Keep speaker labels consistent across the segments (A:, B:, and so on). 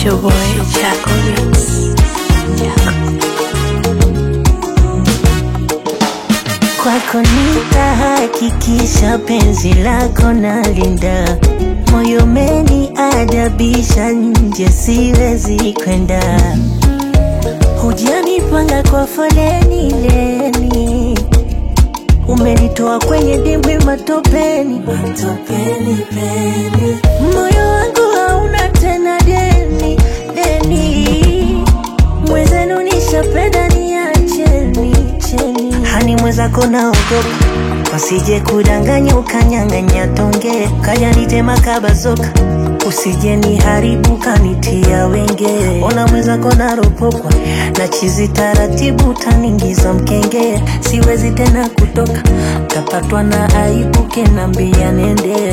A: your boy Chaco Mix.
B: Kwako nitahakikisha penzi lako nalinda, moyo meni adabisha, nje siwezi kwenda. Hujanipanga kwa foleni leni, umenitoa kwenye dimbwi matopeni, matopeni peni. Moyo wangu hauna tena deni deni, mwezenu nishapenda niacheni cheni. Hani mwezako naogopa wasije kudanganya ukanyang'anya tonge kaja nitema kabazoka usije niharibu kanitia wenge ona mwezako naropokwa na chizi taratibu taningiza mkenge siwezi tena kutoka tapatwa na aibu kenambia nende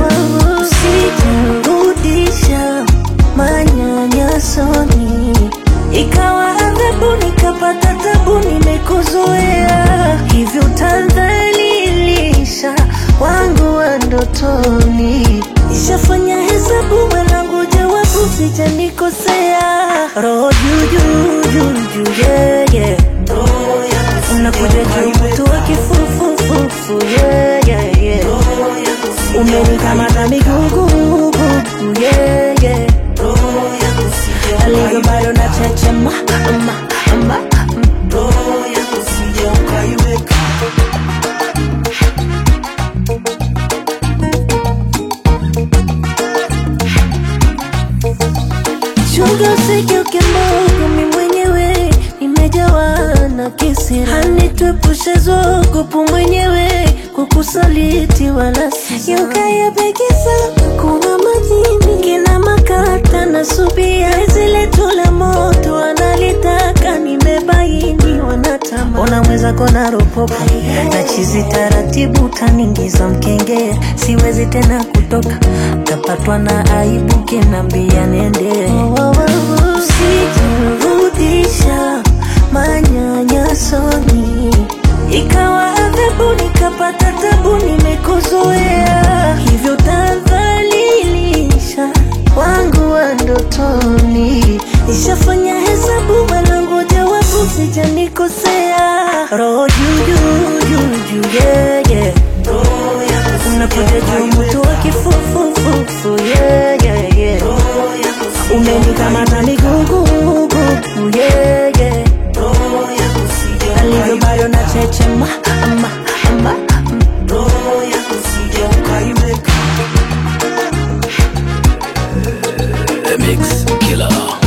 B: usijirudisha manyanyasoni ikawa adhabu nikapata tabu nimekuzoea hivyo utadhalilisha wangu wa ndotoni ishafanya hesabu mwanangu jawabu sijanikosea roho juujuu yeah, yeah. unakuja juu mtu wa kifufufufu yeah, yeah, yeah. umenikamata migugugugu yeah, yeah. alivyo bado na chechema ama, ama, chunga usigeuke mbogo mi mwenyewe nimejawa na kisira hanituepushe zogopu mwenyewe kukusaliti wala yukayapekisa kuna majini kina makata na subia zile tula moto analitaka nimebaini wanatama ona mwezako na ropopa na chizi taratibu taningiza mkenge siwezi tena kutoka tapatwa na aibu kinambia nende usijirudisha manyanyasoni ikawa adhabu nikapata tabu nimekuzoea hivyo tadhalilisha wangu wa ndotoni ishafanya hesabu mwanangu jawabu sijanikosea roho juujuu yeah, yeah. unakuja juu mtu wa kifufufufu yeah, yeah, yeah. umenikamata migugugugu yeah, yeah. alivyo bado na chechema ama, ama,
C: The Mix Killer.